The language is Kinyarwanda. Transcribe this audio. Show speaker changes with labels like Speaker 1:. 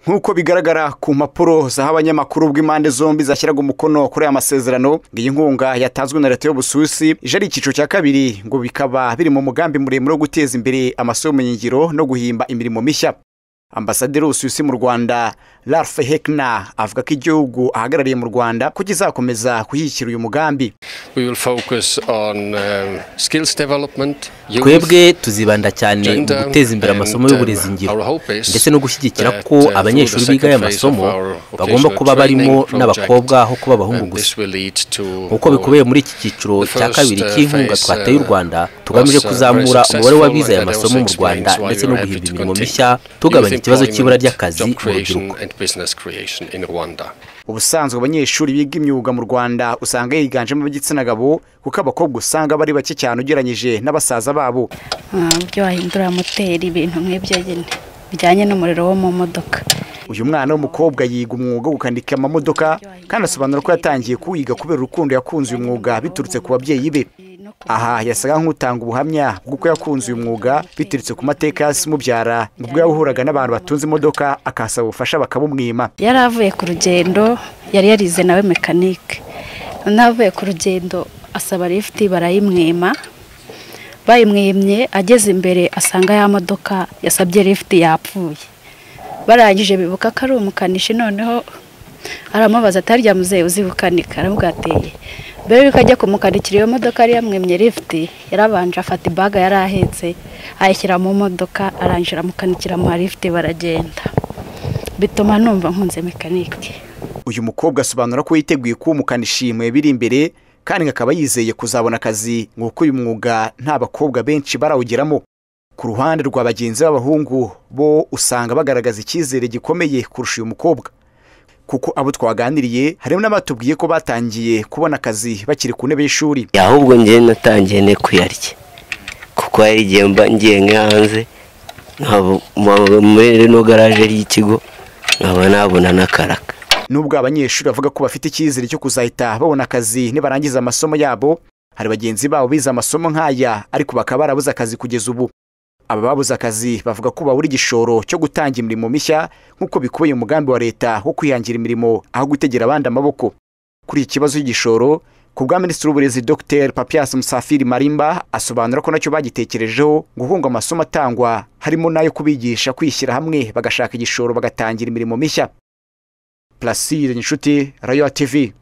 Speaker 1: nk'uko bigaragara ku mpapuro zaha abanyamakuru bw'impande zombi zashyiraga umukono kuri aya masezerano iyi nkunga yatanzwe na leta y'ubusuwisi ije ari icyiciro cya kabiri ngo bikaba biri mu mugambi muremure wo guteza imbere amasomo y'ubumenyingiro no guhimba imirimo mishya ambasaderi w'ubusuwisi mu rwanda ralph hekna avuga ko igihugu ahagarariye mu rwanda ko kizakomeza kuyishyira uyu mugambi
Speaker 2: twebwe tuzibanda cyane mu guteza imbere amasomo y'uburezi ngiro ndetse no gushyigikira ko abanyeshuri biga aya masomo bagomba kuba barimo n'abakobwa aho kuba abahungu gusa nk'uko bikubeye muri iki cyiciro cya kabiri cy'inkunga twateye u rwanda tugamije kuzamura umubare w'abize aya masomo mu rwanda ndetse no guhimba imirimo mishya tugabanya ikibazo cy'ibura ry'akazi mu rubyiruko
Speaker 1: ubusanzwe abanyeshuri biga imyuga mu rwanda usanga yiganjemo ab'igitsina gabo kuko abakobwa usanga bari bake cyane ugereranyije n'abasaza babo
Speaker 3: uburyo wahindura moteri ibintu nk'ibyo nyine bijyanye n'umuriro wo mu modoka
Speaker 1: uyu mwana w'umukobwa yiga umwuga wo gukandika amamodoka kandi asobanura ko yatangiye kuwiga kubera urukundo yakunze uyu mwuga biturutse ku babyeyi be aha yasaga nk'utanga ubuhamya bw'uko yakunze uyu mwuga biturutse ku mateka yasi umubyara ubwo yahuraga n'abantu batunze imodoka akasaba ubufasha bakabumwima
Speaker 3: yari avuye ku rugendo yari yarize nawe mekanike noneho avuye ku rugendo asaba lifuti barayimwima bayimwimye ageze imbere asanga ya modoka yasabye lifuti yapfuye barangije bibuka ko ari umukanishi noneho aramubaza atarya muzehe uzibukanika aramubwateye mbere yuko ajya kumukanikira iyo modoka yari yamwemye lifuti yarabanje afata ibaga yari ahetse ayishyira mu modoka arangira amukanikira mu lifuti baragenda bituma numva nkunze mekanike
Speaker 1: uyu mukobwa asobanura ko yiteguye kuba umukanishi mu biri imbere kandi akaba yizeye kuzabona akazi nk'uko uyu mwuga nta bakobwa benshi barawugeramo ku ruhande rwa bagenzi b'abahungu bo usanga bagaragaza icyizere gikomeye kurusha uyu mukobwa kuko abo twaganiriye harimo n'abatubwiye ko batangiye kubona akazi bakiri ku ntebe y'ishuri
Speaker 4: ahubwo njye natangiye ne kuyarya kuko hari igihe mba ngiye hanze muri rino garaje ry'ikigo nkaba nabona n'akaraka
Speaker 1: nubwo abanyeshuri bavuga ko bafite icyizere cyo kuzahita babona akazi nibarangiza amasomo yabo hari bagenzi babo bize amasomo nk'aya ariko bakaba barabuze akazi kugeza ubu aba babuze akazi bavuga ko babura igishoro cyo gutanga imirimo mishya nk'uko bikubiye umugambi wa leta wo kwihangira imirimo aho gutegera abandi amaboko kuri iki kibazo cy'igishoro ku bwa minisitiri w'uburezi dr papias musafiri marimba asobanura ko nacyo bagitekerejeho ngo hunga amasomo atangwa harimo n'ayo kubigisha kwishyira hamwe bagashaka igishoro bagatangira imirimo mishya plasire inshuti rayo tv